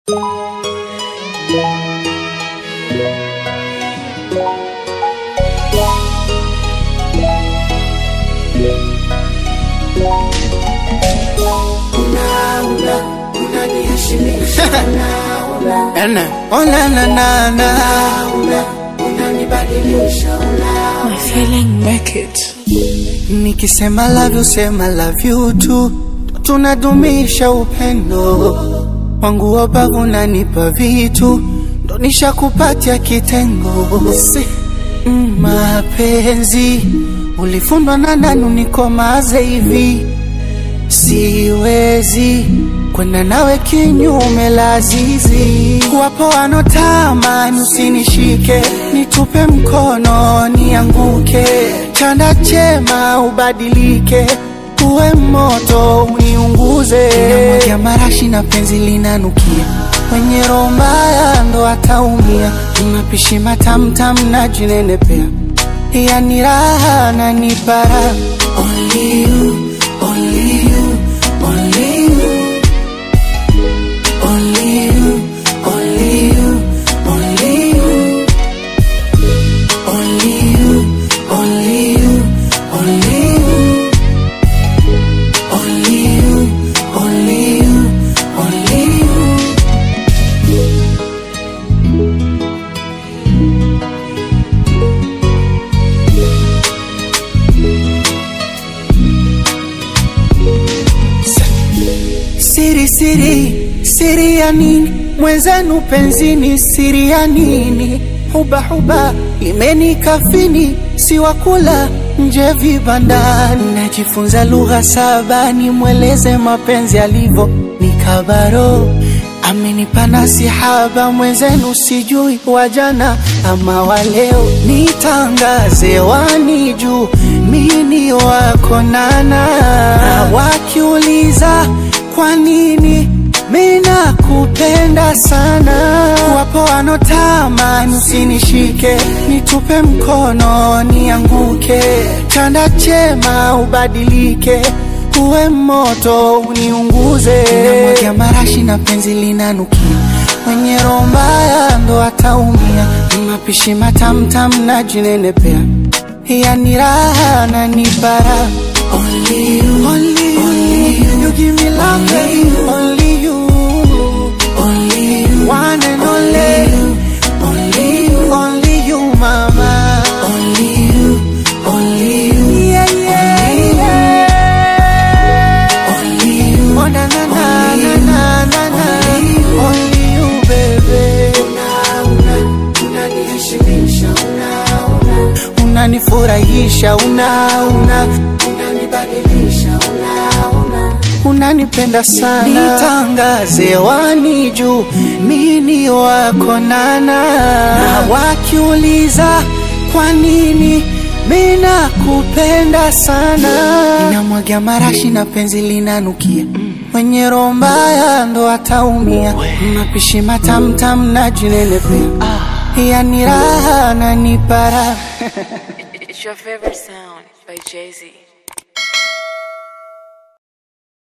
Ene, oh na na na na My feeling make it. Nikisema love you sema love you tu Tunadumisha upendo Wangu wabavu nanipa vitu Ndo nishakupatia kitengo si, mm, Mapenzi Ulifundwa na nani nikomaze hivi Siwezi kwenda nawe kinyume la zizi. Wapo wanotamani usinishike, nitupe mkono nianguke, chanda chema ubadilike, uwe moto uniunguze. Namwagia marashi na penzi linanukia, mwenye roho mbaya ndo ataumia. Mapishi matamtam na jinenepea, yani raha na nipara. Only you, only you, only you. Only you, only you, only you. Only you, only you, only you. Only you, only you, only you. Siri, siri, siri ya nini? Mwenzenu penzini, siri ya nini? Huba huba imenikafini, si wakula nje vibandani. Najifunza lugha saba, nimweleze mapenzi alivyo nikabaro amenipa nasihaba mwenzenu, sijui wajana ama waleo, nitangaze wani juu mini wako nana, na wakiuliza kwa nini mina kupenda sana. Wapo wanotamani usinishike, nitupe mkono nianguke, chanda chema ubadilike, uwe moto uniunguze. Namwagia marashi na penzi linanukia, mwenye roho mbaya ndo ataumia. Mapishi matamtam na jinenepea, yani raha na nipara. Only you, only you, only you, you give me love, baby. Only you, only you, one and only you, only you, only you, mama. Only you, only you, yeah, yeah, yeah. Only you, oh na na na na na na na. Only you, baby. Unanifurahisha, una una unanipenda sana, nitangaze wani juu mini wako nana, na wakiuliza kwa nini mina kupenda sana, inamwagia marashi na penzi linanukia mwenye roho mbaya ndo ataumia, mapishi matamtam na jinenepea, yani raha na nipara It's your favorite sound by Jay Z.